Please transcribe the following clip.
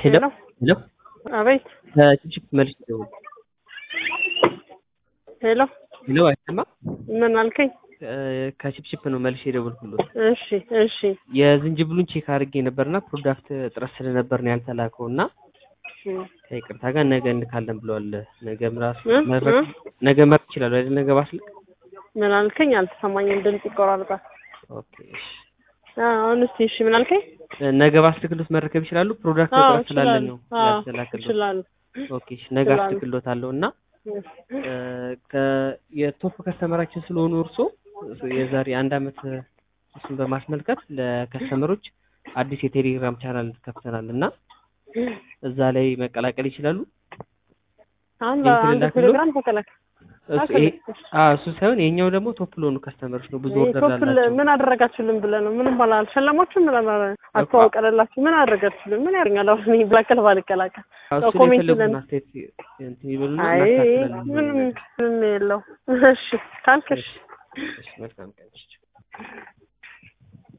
ሄሎ ሄሎ አቤት ከጭብጭብ መልስ ደውል ሄሎ ሄሎ አይሰማም ምን አልከኝ? ከችፕችፕ ነው መልሼ የደወልኩሎት እሺ እሺ የዝንጅብሉን ቼክ አድርጌ ነበርና ፕሮዳክት እጥረት ስለነበር ነው ያልተላከው እና ከይቅርታ ጋር ነገ እንካለን ብለዋል። ነገ ምራስ እ? መድረክ እ? ነገ መርክ ይችላሉ አይደል? ነገ ባስልክ ምን አልከኝ? አልተሰማኝም፣ ድምፅ ይቆራርጣል። ኦኬ እሺ። አሁን እስቲ እሺ ምን አልከኝ? ነገ ባስልክሎት መረከብ ይችላሉ። ፕሮዳክት አዎ እጥረት ስላለ ይችላሉ። ነው አዎ ያልተላከሎት። ይችላሉ። ኦኬ እሺ። ነገ ይችላሉ። አስልክሎታለሁ እና ከ- የቶፕ ከስተመራችን ስለሆኑ እርሶ የዛሬ አንድ አመት እሱን በማስመልከት ለከስተመሮች አዲስ የቴሌግራም ቻናል ከፍተናል እና እዛ ላይ መቀላቀል ይችላሉ። አሁን ሊንክ በአንድ ልላክልዎ? ቴሌግራም ተከላከል። እሱ ይሄ- አዎ እሱ ሳይሆን ይሄኛው ደግሞ ቶፕ ለሆኑ ከስተመሮች ነው። ብዙ ኦርደር ቶፕል ላላቸው ምን አደረጋችሁልን ብለህ ነው? ምንም ባላ አልሸለማችሁም? ምን አላ- አስተዋውቀንላችሁ? ምን አደረጋችሁልን? ምን ያደርጋል? አሁን እኔ ብላከል ባልቀላቀል አዎ፣ ያው እሱ ላይ ኮሜንት የፈለጉትን ለን አስተያየት እንትን ይበሉና አይ እናስተካክላለን። ምንም ምንም የለው። እሺ ካልክሽ እሺ፣ እሺ፣ መልካም ቀን። እሺ።